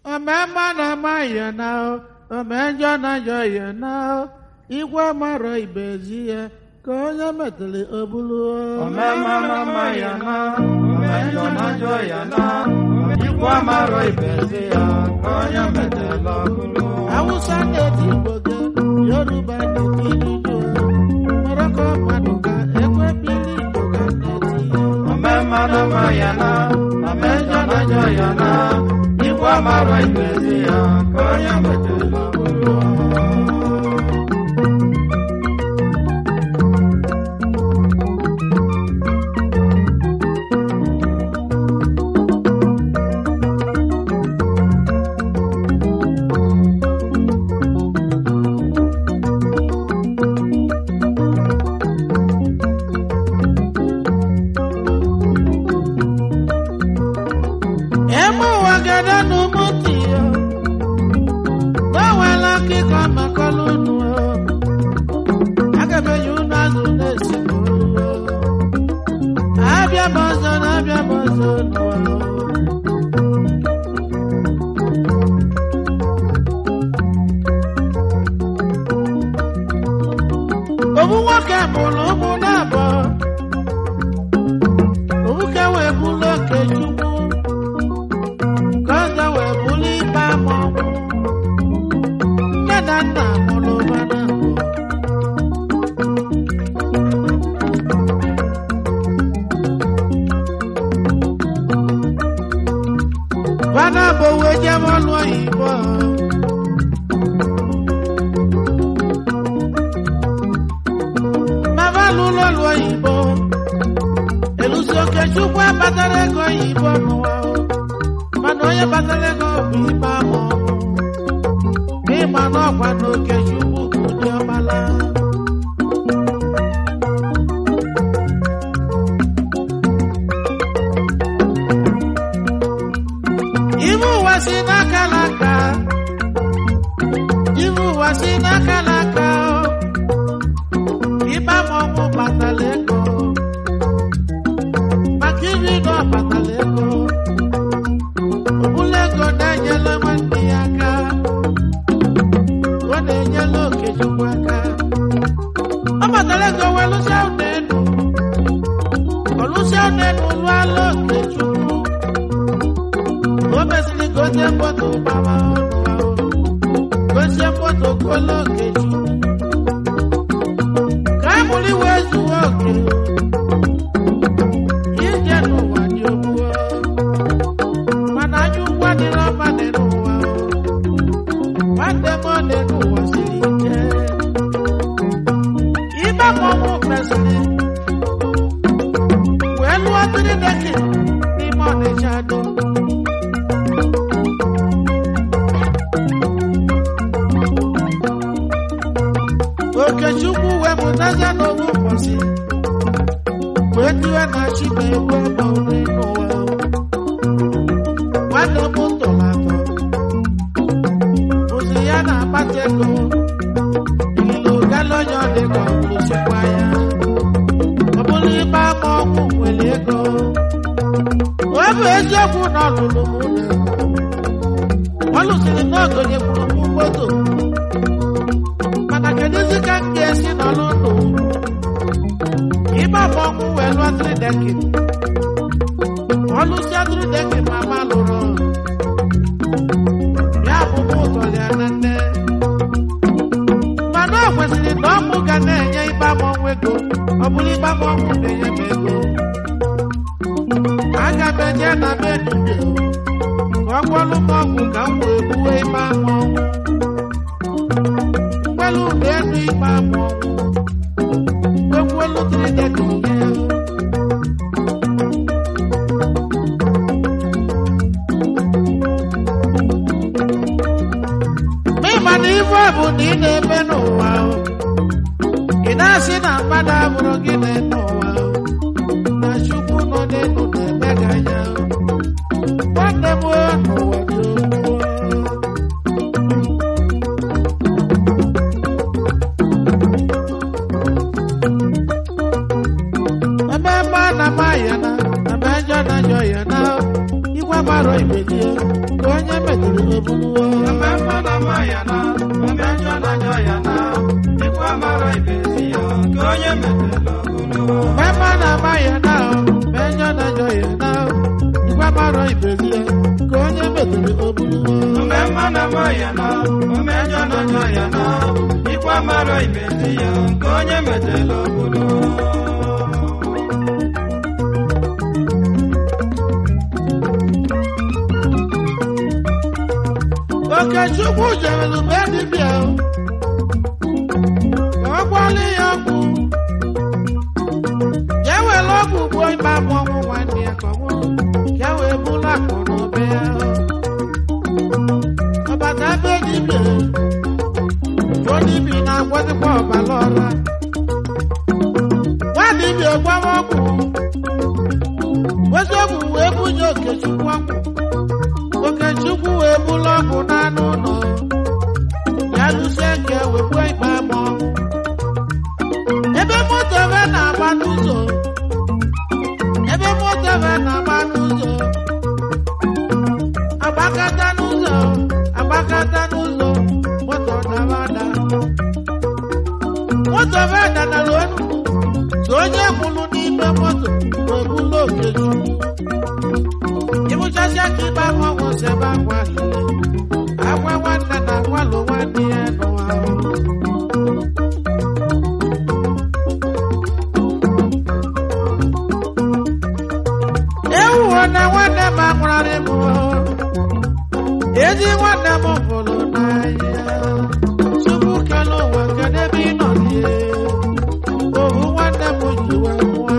omemma na-ama ya na omenjọ na-ajọ ya na igwe mara ibezi ya ka onye metụrụ obulu Omemma na-ama ya na, omenjọ na-ajọ ya na, ikwu amarọ ibezi ya ka onye metela ọbụlụ. awụsa na-eti igbo gị yoruba na-eti igbo moroko mmadụ ga ekwe bili igbo ga na-eti Omemma na-ama ya na, omenjọ na-ajọ ya na, ikwu amarọ ibezi ya ka onye metela ọbụlụ. eme ụwa gada n'ụmụ ntị ya gbanweela akịka makọlụ unu agabeghị unu azụ na-esi n'olu abịa m ọzọ na abịa m ọzọ n'ụwa obu nwoke mụrụ ụmụ na-abụọ obuke wee bụrụ oke chukwu ka ọzọ wee bụrụ ikpe ama ọnwụ nne na nna mụrụ mana bana bụ wee jebe ọlụ oyibo mama lụrụ ọlụ oyibo elusi oke chukwu abatara ego oyibo n'ụwa o. mana onye batara ego bụ ibe ahụ ịma na ọkwa na oke chukwu bụ ụdị ọmala ibe ụwa si n'aka n'aka ibe ụwa si n'aka n'aka o. ibe ama ọnwụ batara ego maka iri na ọ batara ego ọbụla ego na-enyela nwanne ya aka ọ na-enyela okechukwu aka ọ batara ego wee lụsịa ụlọ elu ọ lụsịa ụlọ elu lụọla okechukwu o mesịrị gozie moto gbara ọnụ ahụ gozie moto kolo okechukwu ka a mụrụ iwe zuo oke ije n'ụwa dị ogbuo mana anya ugwu adịrọ mma dị n'ụwa o. nwanne m ọ dị n'ụwa siri ike ibe mmọnwụ mesịrị wee lụọ tiri deki n'ime ọnịcha do okechukwu wee mụtaza n'owu ụbọchị wee tiwe na chi na-egwu ebe nri n'ụwa o. nwanne m tọrọ atọ ụzụ ya na-akpata ego ilo galonye ọ dị ka ọlụsikwa ya ọ bụrụ ibe ama ọgwụ nwere ego ọ bụ eziokwu na ọlụlụ m ụlọ ọ lụsịrị na ogonyekwuru m moto mana kedụzi ka m ga-esi nọrọ ndụ ibe ama ọgwụ wee lụọ tridekin ọlụsịa tridekin mama lụrụ ya bụ mụ ụtọrọ ya na nne mana ọ kwesịrị na ọmụ ga na-enye ibe amọnwụ ego ọ bụrụ ibe amọnwụ na-enye m ego aga m eje na be dibịa ka ọ gwọlụ m ọgwụ ka m wee gbuwe ibe amọnwụ mgbelu ụlọ elu ibe amọnwụ egwuelu tridekin ya Ma ịma na ife ọ bụ na ị na-eme n'ụwa o. ị na-asị na mmadụ abụrụ gị na-eme ụwa o. na chukwu nọ n'elu na-eme gị anya o. nwanne m o, n'ụwa dị ogbuo. ebe ebe a na-ama ya na ebe njọ na njọ ya na igwe gbara ibe gị ka onye metụrụ ebuluwo Ome mma na mma ya na, ome njọ na njọ ya na, ikwu amara ibe ezi ya, ka onye metela ogologo. mema na ama ya na menyo na njọ ya na igwe mara ibezi ya ka onye metụrụ ebuluwo Ome mma na mma ya na, ome njọ na njọ ya na, ikwu amara ibe ezi ya, ka onye metela ogologo. Okechukwu jere be dibịa ka ọ gwọọla ya ọgwụ ya were ọgwụ gbuo ime amụ ọnwụ nwanne ya ka ọ nwụrụ ka e wee bụrụ akụ na ụba ya ọbata be dibịa o dibịa na-agwọzikwa ọbara ọra nwa dibịa gbawa ọgwụ wezi ọgwụ wee bunye Okechukwu ọgwụ Okechukwu wee bụrụ ọgwụ n'anụ ụlọ ya lụsie nke wekwe ikpe ama ọnwụ ebe moto ebe na-agba n'ụzọ ebe moto ebe na-agba n'ụzọ agbakata n'ụzọ agbakata n'ụzọ moto dara ada moto ebe danara onu so onye kwụrụ n'ime moto wee bụrụ Okechukwu ịbụchasịa ka ịgba nwa ọgwụ si ebe akwa lele akwa nwanne na akwalụ nwanne ya n'ụwa ahụ ewuwo na nwanne m anwụrarị m ezi nwanne m hụrụ n'anya tupu kele ụwa kedu ebe ị nọ die ohu nwanne m ji wee nwụọ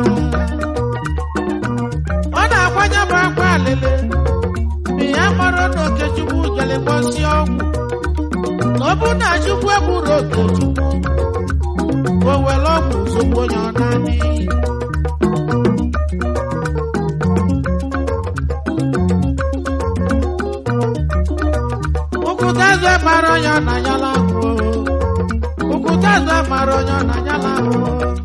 ọ na-agbanye m akwa alele mgbe ya mara na okechukwu jere gbọsi ọgwụ na ọ bụ na chukwu egburu okechukwu o were ọgwụ ozugbo onye ọ na-amị ụkwụtaze mara onye ọ na-anyala ahụ ụkwụtaze mara onye ọ na-anyala ahụ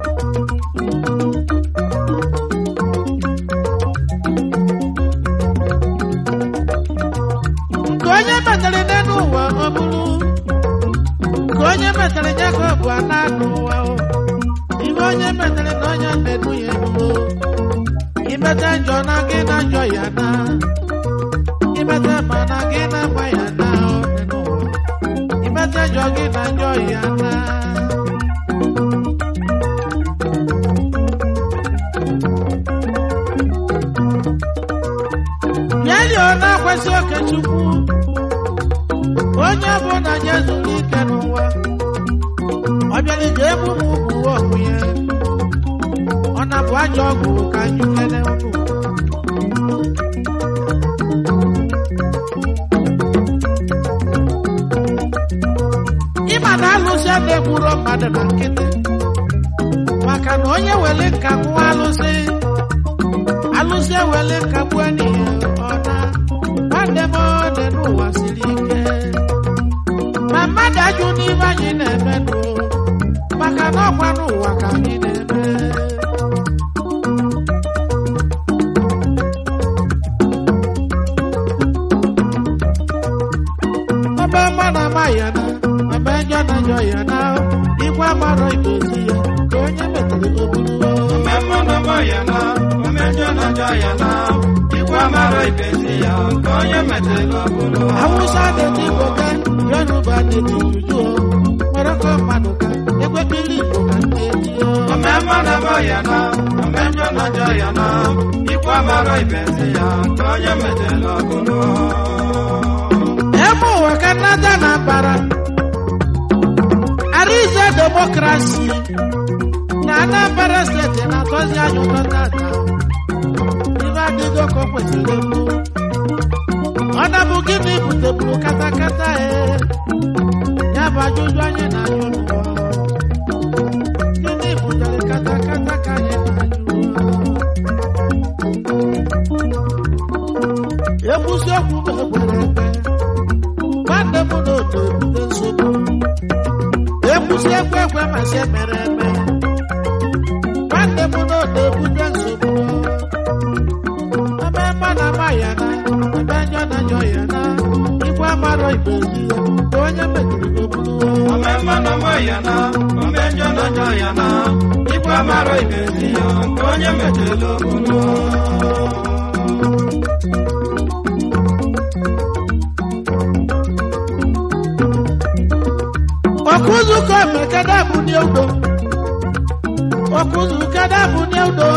nke onye metere n'elu ụwa ọ bụrụ nke onye metere Jacob a na-anụ ụwa o. ihe onye metere na onye na-edu ya enugo imete njọ na gị na njọ ya na imete ma na gị na mma ya na ọ dị n'ụwa imete njọ gị na njọ ya na Yeli ọ na-akwasị Okechukwu onye bụ na ya zuru ike n'ụwa ọ bịara ije ebu m ugwu ọgwụ ya ọ na-abụ ajọ ọgwụ ka anyị kele ụnụ ịma na alụsị a na-egburo mmadụ na nkịtị maka na onye were nka nwụọ alụsị alụsị ewele nka gbuo n'ihe ọ na nwanne m ọ dị n'ụwa siri ike ma mmadụ ajụ n'ihe anyị na-eme nụ maka na ọkwa n'ụwa ka anyị na-eme ọba mma na ama ya na ọba njọ na njọ ya na igwe amarọ idozi ya ka onye metere oburu Ome mma na mma ya na, ome njọ na njọ ya na, ikwu amara ibe ezi ya, ka onye metela ogologo. Hausa da Igbo ka Yoruba da Juju Morocco mmadụ ka ekwekili Igbo ka na-eji Ome mma na mma ya na, ome njọ na njọ ya na, ikwu amara ibe ezi ya, ka onye metela ogologo. eme ụwa ka nnata na bara Arize demokrasi na Anambra steeti na-atọzi anyị ụtọ tata ibe adịgo ka o kwesịrị mbụ ọ na-bụ gịnị buteburu katakata e ya bụ ajụjụ anyị na-ajụ n'ụwa gịnị butere katakata ka anyị na-ajụ ekwusi okwu m ekwere ekwe nwanne m na otu ebute nsogbu ekwusi ekwe ekwe ma si emere eme nwanne m na otu ebute nsogbu ebe mma na ama ya na ebe njọ na njọ ya na ikwe amarọ ibezi ya ka onye mejiri obulu ome mma na ọma ya na ome njọ na njọ ya na ikwe amarọ ibezi ya ka onye metela obodo ọkụzụkọ mekada bụ n'eudo ọkụzụkada bụ n'eudo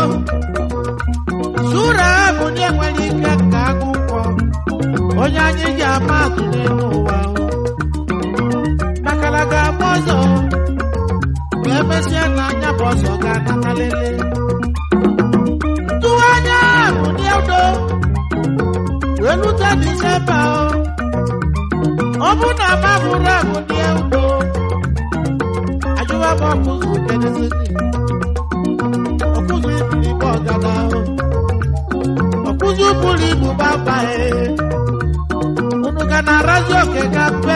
sura bụ n'enwere ike ka akwụkwọ onye anyị ji ama atụ n'elu ụwa makala ga-agba ọzọ ma emesịa na anya bụ ọzọ ga-anatalele tụwa anya bụ n'eudo wee lute disemba ọ bụ na mabụrụ abụ n'eudo ajụwa m ọkụzụ kedezini ọkụzụ iburu ibe ọgada ọkụzụ buru ibu gbabae unu ga na-arazi oke ga mpe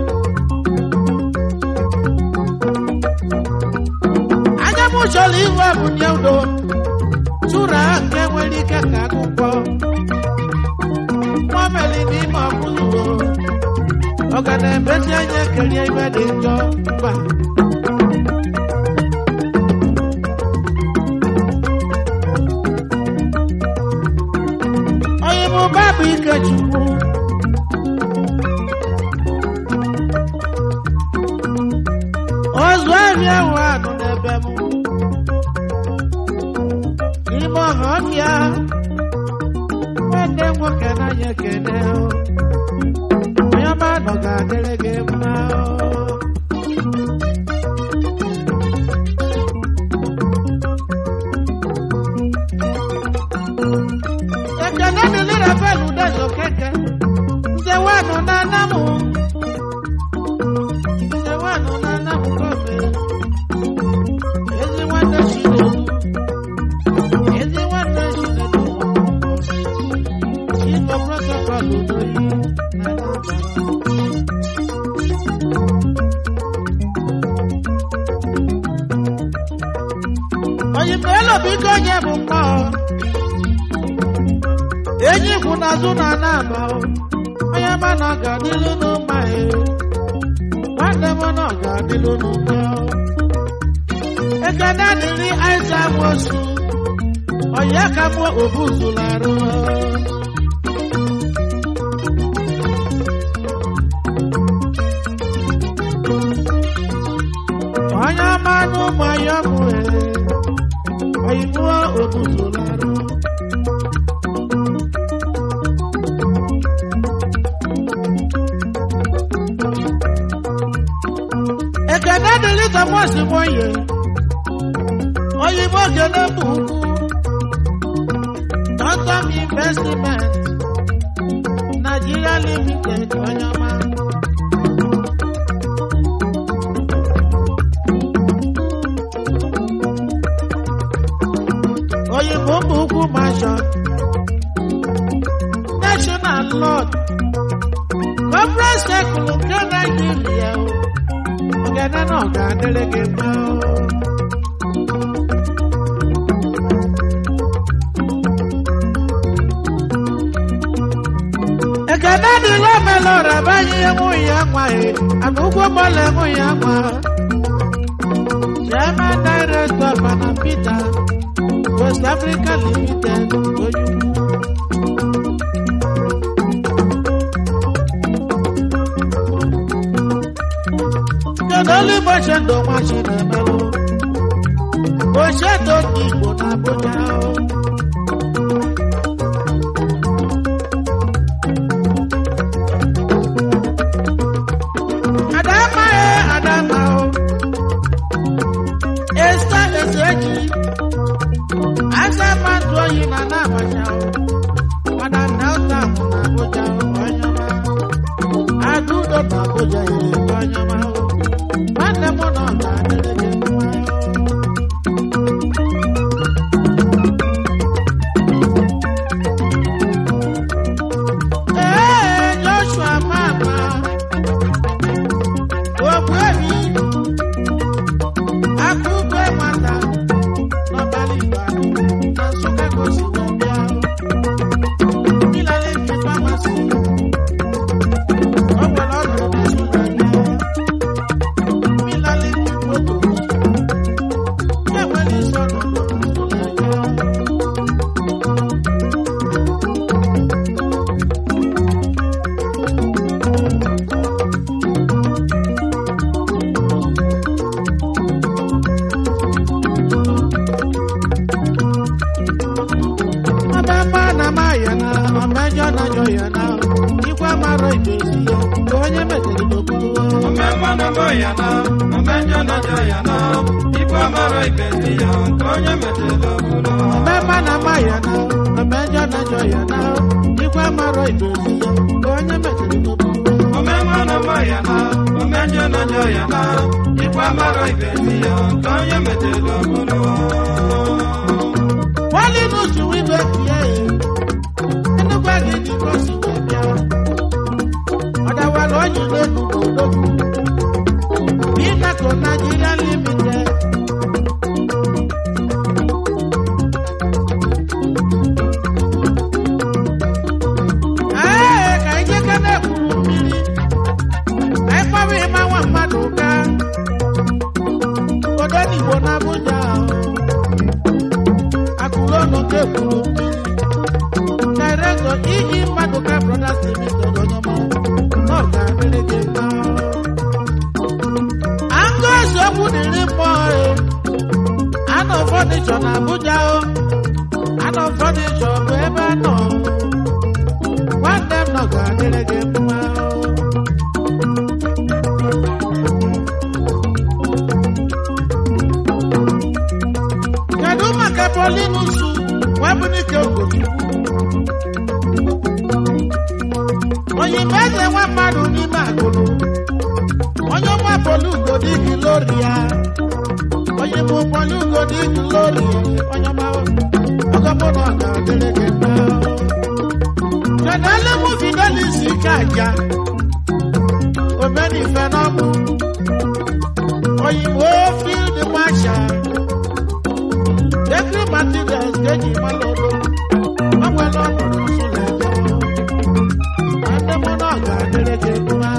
anya m chọrọ ihu ebunye udo tụra nke nwere ike ka akwụkwọ nwa meli n'ime ọkụzụ ọ ga na-emezi anya kerie ibe dị njọ mba onye bụ babụ ikechukwu ozu ahịa ahụ anụ n'ebe m n'ime ọha ọhịa nwanne m nwoke n'anya ekene onye ọma nọ ga-adịrị gị mma ekene dịrị rabel udezo keke nze wanụ na anamụ nze wanụ na anamụ kọfe ezi nwanne chinedu ezi nwanne chinedu chief of protocol udoyi na anambra onye melo biko onye bụ mmụọ enyi kwụ n'azụ na anaba onye ma na ọ ga-adịlu n'ụma ya nwanne m na ọ ga-adịlu n'ụma ya ekene dịrị aịsa mosu onye ka mụ obuzularụ onye ọma n'ụmụ ya mụ oyibo obuzularụ ekene dịrị thomas moye oyibo gene bụ ugwu Quantum investment nigeria limited onye ọma oyibo bụ ugwu mansion national lord conference circle nke naijiria o ogene náà ga délé gé mọ́. ekene dị lọmelọ rabaghị enwu ya nwa ya agụgwọ bọọlụ enwu ya nwa chairman director bana peter west africa limited oyinbu. kedu olu igbo chendo nwa chinemelụ ochedo ndị igbo na abụja adama e adama o esta ezeji asama ntụ oyi na na abacha o mana delta mụ na abụja onye ọma adụdo na abụja ere onye ọma o nwanne m nọ na-adịrị gị mma ee joshua mama ogbuebi akụkọ nwata n'ọbara igbo na nsụka gosi wee bịa Philadelphia pharmacy mara ibezi ya nke onye metere n'okpuru ome mmanụ bụ ya na ome njọ na njọ ya na ikwu amara ibezi ya nke onye metela obodo Mmemme na-ama ya na mmejọ na-ajọ ya na ikwe mara ibezi ya nke onye metere n'okpuru ome mmanụ bụ ya na ome njọ na njọ ya na ikwu amara ibezi ya nke onye metela obodo wali n'usu wibe tie ya enugwa gị dịka o si wee bịa ọdawara onye n'enugu odogwu Binaco Nigeria Limited Ee, ka anyị jeke na-ekwuru mmiri ka anyị kpọrọ ịma nwa mmadụ ụka obodo n'Igbo na Abuja akụrụ ọnụ nke ekwuru mmiri Director iji mmadụ ka Brothers Limited onye ọma na ọ ga-adịrị gị mma Angus okwu dịrị mmụọ e anọ fọdịchọ na Abuja o anọ fọdịchọ bụ ebe a nọ nwanne m nọ ga-adịrị gị mma o kedu maka Paulinus Nwebunike Ogochukwu onyinye eze nwa mmadụ n'ime agụrụ onye ọma polugo dịgị lori ya onye mụ polugo dịgị lori onye ọma ọgọmụ na ọ ga-adịrị gị mma kedụ mụ fidelis ike aja omenife n'ọmụ oyibo field marshal Bakery materials ga-eji mmanụ odo o nwere ọnọdụ nsụlọ ebe ndị mụ na ọ ga-adịrị gị mma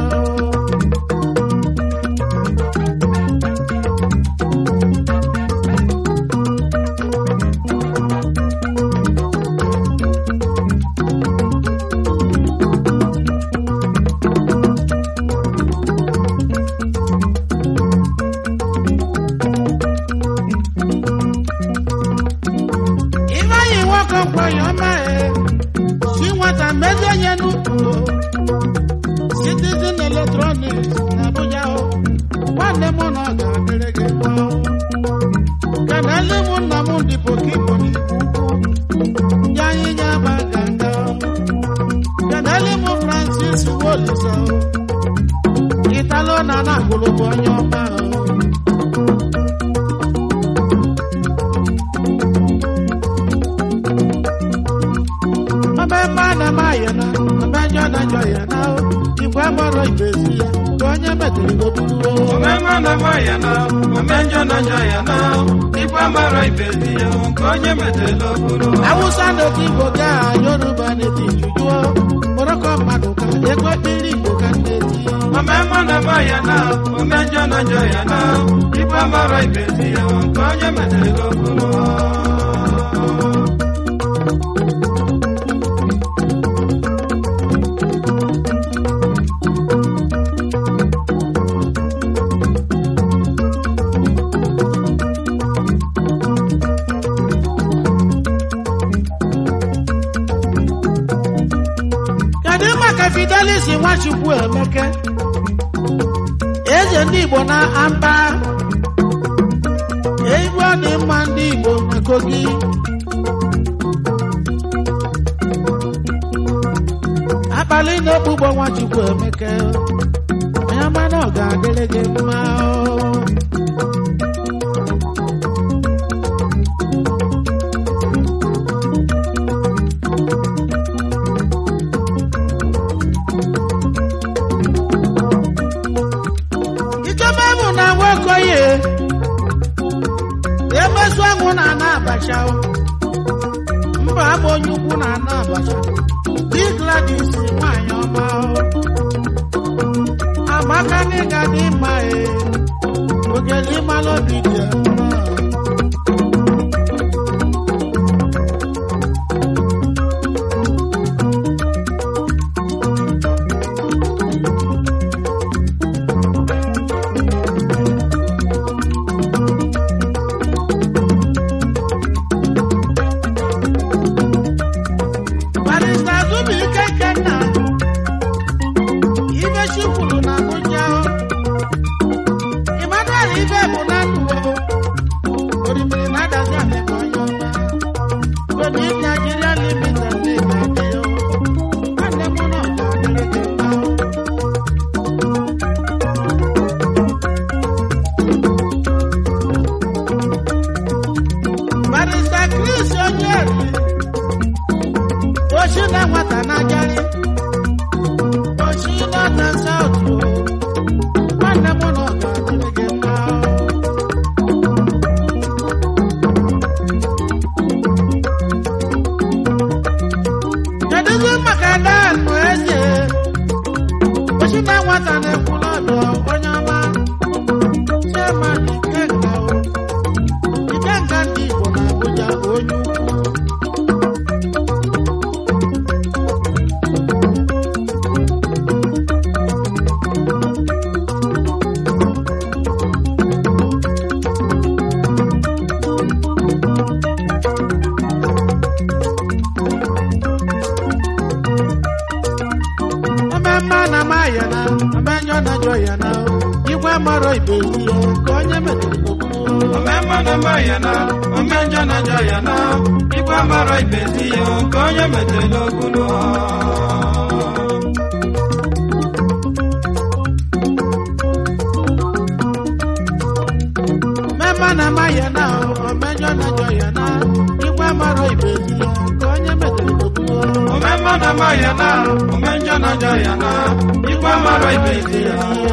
Ifeanyi nwoke mkpọnyọ ọma e si nwata mezie nye n'ukwu Citizen Electronics na Abuja o nwanne m na ọ ga-adịrị gị mma kenele m nna m dị pokipo n'ikwu ya anyị nye aba ganga kenele m Francis Wolisa Italo na na-agụrụ bụ onye ọma o ọmemme a na-eme ayana ọmejọ na-ajọ ya na igwe mọrọ ibezi ya ka onye metere oburu ome mmanụ bụ ya na ome njọ na njọ ya na ikwu amara ibezi ya nke onye metela obodo awụsa na-eti igbo ga yoruba na-eti jujuo mụrụkọ mmadụ ka ego mmiri igbo ka na-eti ome mmanụ bụ ya na ome njọ na njọ ya na ikwu amara ibezi ya nke onye metela obodo kedu maka fidelis nwachukwu emeke eze ndị igbo na amba igwe ọ dị mma ndị igbo na kogi akpali na-ekpugbo nwachukwu emeke onye ọma na ọ ga-adịrị gị mma o. Ikeme bụ na nwokoye emesu anwụ na ana abacha o. mba abụ onye ukwu na ana abacha di Gladys nwanyị ọma o. amaka n'ịga dị mma e ogele ịmalụ obi dị ya mma. Barrister Zubi Ikenna nwata na-ekwu n'ọdụ onye ọma chairman ikenga o ikenga ndị igbo na abuja onye ukwu Ememme na maya na emenyo na jọ ya na igwe mara ibe ihe ka onye metụrụ okwu omemma na mma ya na omenjọ na njọ ya na igwe mara ibezi ya ka onye metela okwu Mmemme na maya na emenyo na jọ ya na igwe mara ibe ihe ka onye metụrụ okwu omemma na mma ya na omenjọ na njọ ya na igwe mara ibezi ya